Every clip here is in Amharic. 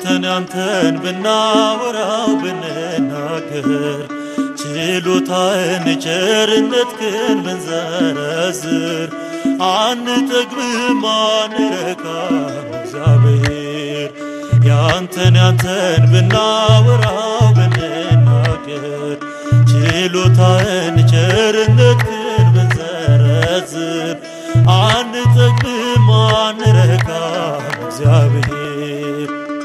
ያንተን ያንተን ብናወራው ብንናገር ችሎታን ቸርነትህን ብንዘረዝር አንጠግብም አንረካም እግዚአብሔር ያንተን ያንተን ብናወራው ብንናገር ችሎታን ቸርነትህን ብንዘረዝር አንጠግብም አንረካም እግዚአብሔር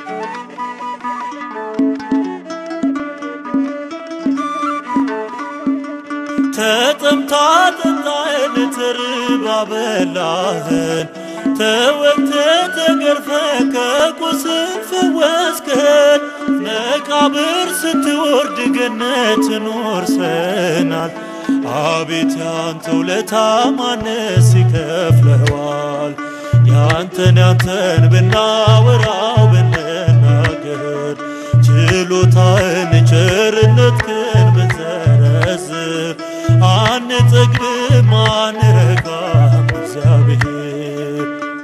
ተጠምታ ጠጣህን ተርባ በላህን ተወግተ ተገርፈ ከቁስል ፈወስከን መቃብር ስትወርድ ገነትን ወርሰናል። አቤት ያንተ ውለታ ማንስ ይከፍለዋል? ያንተን ያንተን ብናወራው ብንናገር ችሎታህን ቸርነትህን ብንዘረዝር አንጠግብም አንረካም እግዚአብሔር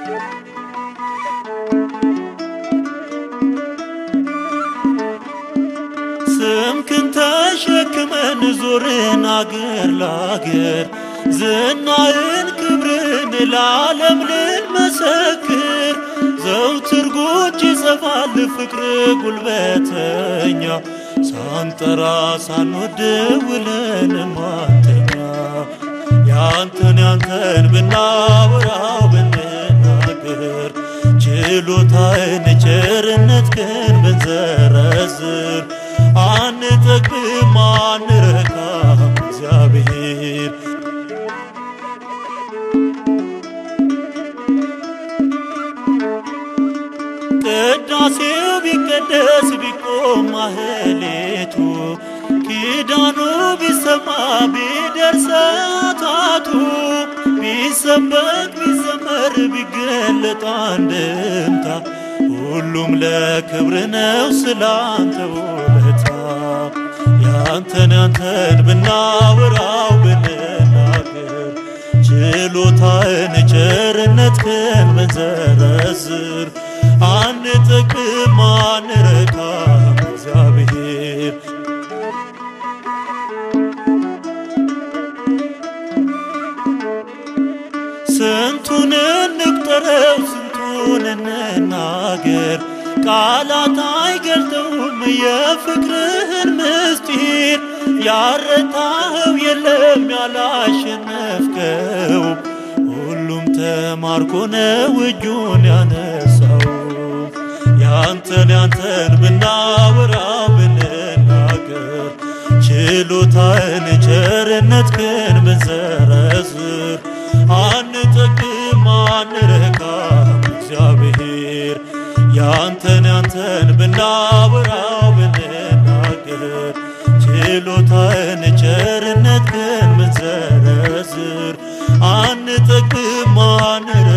ስምክን ተሸክመን ዞርን አገር ላገር ዝናህን ክብርን ለዓለም ልንመሰክር ዘውትር ጉጅ ይጸፋል ፍቅር ጉልበተኛ ሳንጠራ ሳንወድ ውለን ማተኛ ያንተን ያንተን ብናወራው ብንናገር ችሎታህን ቸርነትህን ብንዘረዝር አንጠግብም አንረካም እግዚአብሔር ቅዳሴው ቢቀደስ ቢቆም ማህሌቱ ኪዳኑ ቢሰማ ቢደርስ ሰዓታቱ ቢሰበክ ቢዘመር ቢገለጥ አንድምታ ሁሉም ለክብር ነው ስላንተ ውለታ ያንተን ያንተን ብናወራው ብንናገር ችሎታህን ቸርነትህን ብንዘረዝር አንጠግብም አንረካም እግዚአብሔር ስንቱን እንቁጠረው ስንቱን እንናገር ቃላት አይገልጠውም የፍቅርህን ምስጢር ያረታኸው የለም ያላሸነፍከው ሁሉም ተማርኮ ነው እጁን ያነሳው ያንተን ያንተን ብናወራው ብንናገር ችሎታህን ቸርነትህን ብንዘረዝር አንጠግብም አንረካም እግዚአብሔር ያንተን ያንተን ብናወራው ብንናገር ችሎታህን ቸርነትህን ብንዘረዝር አንጠግብም አንረ